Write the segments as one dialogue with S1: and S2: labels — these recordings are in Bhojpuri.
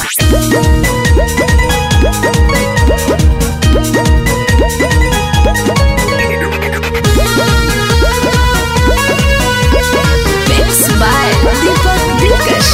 S1: Mixed by Deepak Dilkash.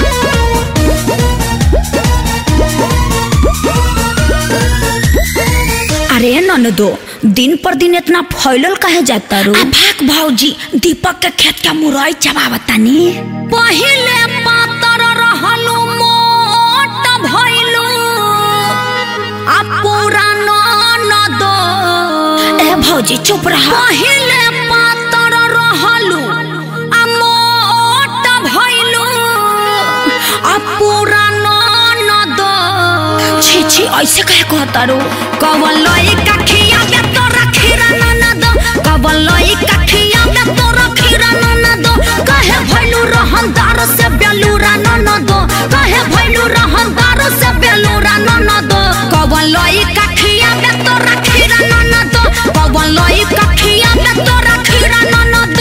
S2: अरे ननदो दिन पर दिन इतना फैलल काहे जाता रो भाग भौजी दीपक के खेत के मुरई चबावतानी पहिले पातर रहलू मोट भइलू आ पूरा ननदो ए भौजी चुप रह पहिले पातर रहलू आ मोट भइलू आ पूरा ननदो छी छी ऐसे कहे कहता रो कवन लई कखिया में तो रखीरा ननद कवन लई कखिया में तो रखीरा ननद कहे भइलू रहनदार से बेलूरा ननद कहे भइलू रहनदार से बेलूरा ननद कवन लई कखिया में तो रखीरा ननद कवन लई कखिया में तो रखीरा ननद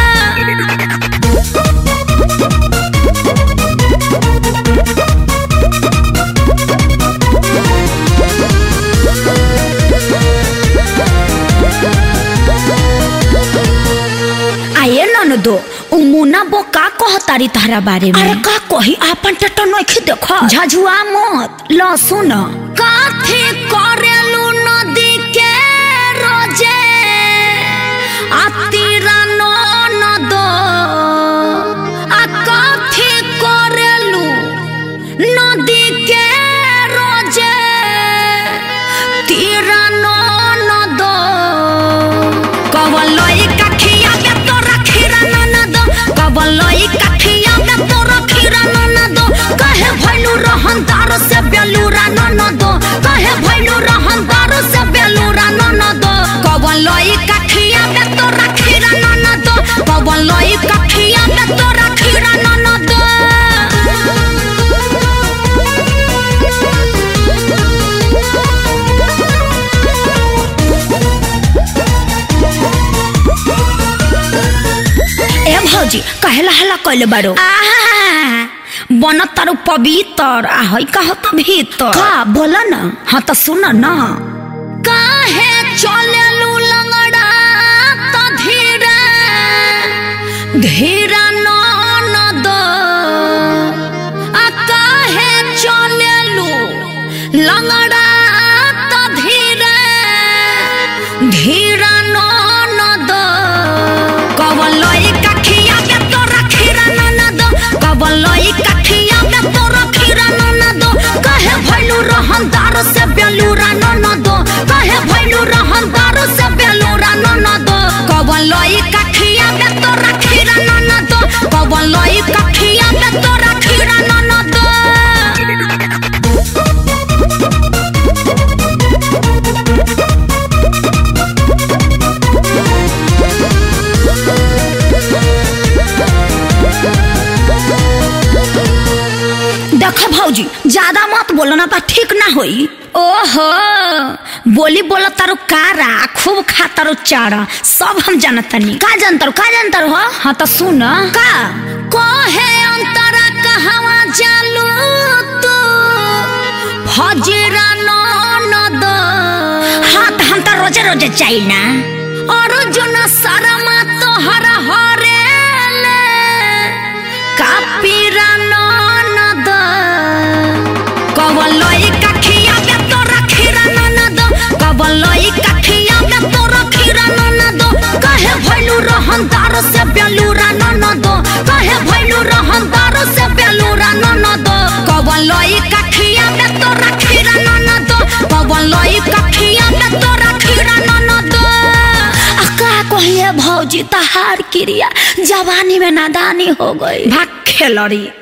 S2: आये ननदो उ मुना बो का कहतारी तहरा बारे में अरे का कही आपन टटो नखी देखो झझुआ मत ल सुन काथे करेलू नदी के रोजे आतीरा ननदो आ काथे करेलू नदी के रोजे तीरा ननदो कवलई कखिया में तो रखीरा ननद कवलई कखिया में तो रखीरा ननद कहे भइलू रहनदार से बेलूरा ननद कहे भइलू रहनदार से बेलूरा ननद कवलई कखिया में तो रखीरा ननद कवलई कखिया में तो रखीरा ननद ए भौजी कहेला हला कइले बारो बन तारू पवित्र आ हई कह त भीतर का बोल न हाँ त सुन न काहे चलेलू लंगड़ा त धीरे धीरा ननद आ काहे चलेलू लंगड़ा त धीरे धीरा ननद कवलई कखिया में तो रखीरा ननद कवलई कखिया में तो रखीरा ननद कहे भइलू रहनदार से बेलूरा ननद कहे भइलू रहनदार से बेलूरा ननद कवलई कखिया में तो रखीरा ननद कवलई कखिया में तो रखीरा ननद देख भौजी ज्यादा मत बोलो ना तो ठीक ना होई ओहो बोली बोला तारो कारा खूब खा तारो चारा सब हम जानतनी का जानतारो का जानतारो हो हाँ तो सुन का कहे अंतरा कहवा जालू तू फजरा ननद हाँ तो हम तो रोजे रोजे चाहिए ना अर्जुन शर्मा तोहरा हरेले कापीरा ननद कवलई कखिया में तो रखीरा ननद कवलई कखिया में तो रखीरा ननद कहे भइलू रहनदार से बेलूरा ननद कहे भइलू रहनदार से बेलूरा ननद कवलई कखिया में तो रखीरा ननद कवलई कखिया में तो रखीरा ननद आ का कहिए भौजी तहार क्रिया जवानी में नादानी हो गई भाग खेलड़ी